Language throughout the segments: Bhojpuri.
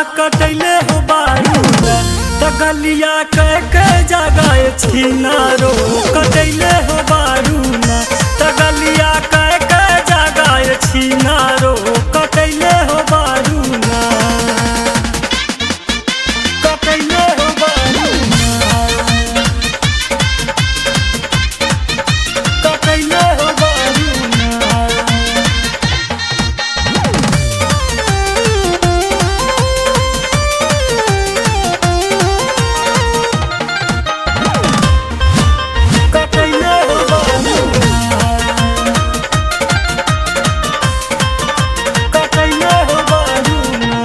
कटैले हो बारूदा त गलिया कह के जगाए छिनारो कटैले हो बारूना त गलिया कह के जगाए छिनारो कटैले हो बारूना कटैले हो बारूना कटैले हो बारूना कटैले हो बारूना कटैले हो बारूना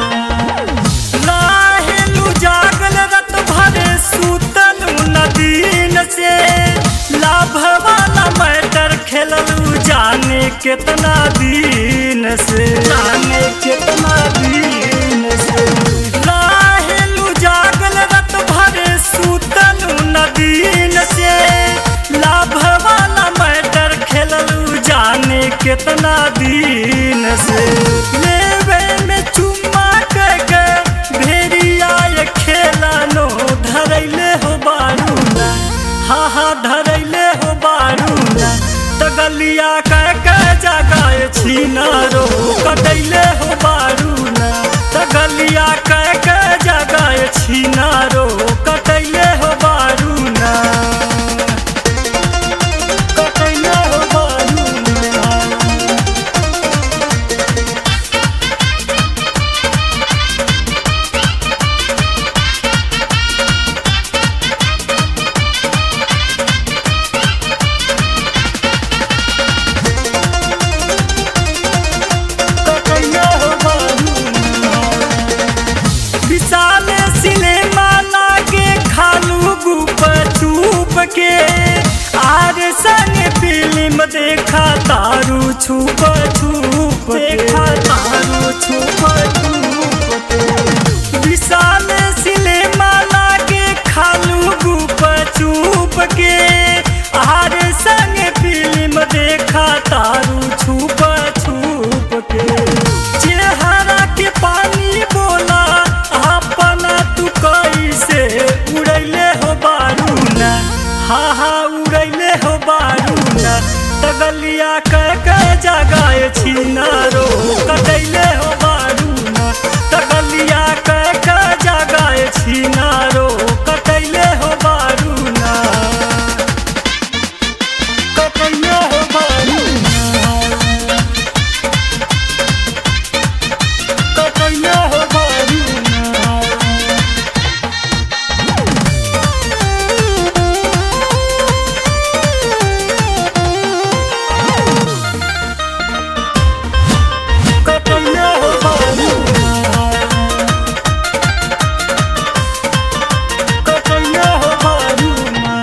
लाहेलु जागल रत भरे सुतल नदीन से लाभ वाला मैटर खेललू जाने कितना दिन से जाने कितना दिन से लाहेलु जागल रत भरे सुतल नदीन से लाभ वाला मैटर खेललू जाने कितना दिन से लेवे में चुम्मा के के भेड़िया ये खेला नो धरैले हो बारूना हा हा धरैले हो बारूना त गलिया कह के जगाए छिनारो कटैले हो बारूना त गलिया कह के जगाए छिनारो कटैले हो बारूना कटैले हो बारूना कटैले हो बारूना विशाल सिनेमा लागे खालू गुप चुप के आर संग फिल्म देखा तारू छुप छुप देखा तारू छुप छुप के विशाल सिनेमा लागे खालू गुप चुप के आर संग फिल्म देखा तारू छुप छुप के चेहरा के पानी बोला अपना तू कैसे उड़ैले हो बारूना हा हा उड़ैले हो बारूना तगलिया कह के जगाए छिनारो कटैले हो बारूना तगलिया कह के जगाए छिनारो कटैले हो बारूना कटैले हो बारूना कटैले हो बारूना कटैले हो बारूना कटैले हो बारूना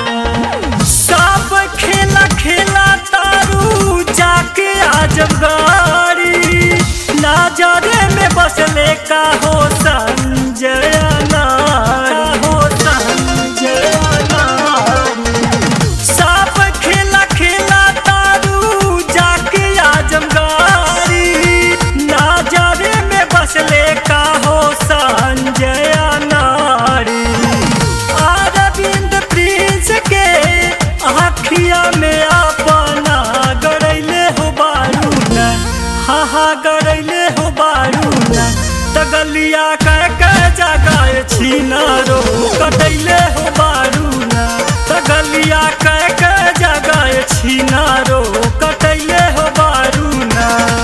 सब खेला खेला तारू जाके आजमगारी नजरे में बसले का हो संजय नारी हो संजय नारी सब खेला खेला तारू जाके आजमगारी नजरे में बसले का हो संजय नारी अरविंद प्रिंस के आखिया में अपना गड़ैले हो बारूना हा हा गड़ैले हो बारूना तगलिया कह के जगाए छिनारो कटैले हो बारूना तगलिया कह के जगाए छिनारो कटैले हो बारूना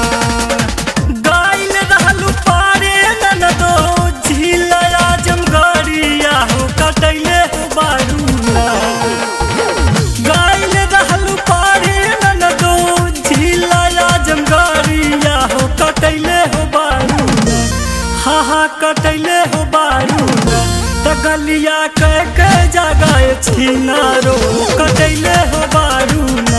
गाइल रहलू पारे ननदो झील आजमगढ़िया हो कटैले हो बारूना गाइल रहलू पारे ननदो झील आजमगढ़िया हो कटैले हो बारूना हा हा कटैले हो बारूना त गलिया कह के जगाए छिनारो कटैले हो बारूना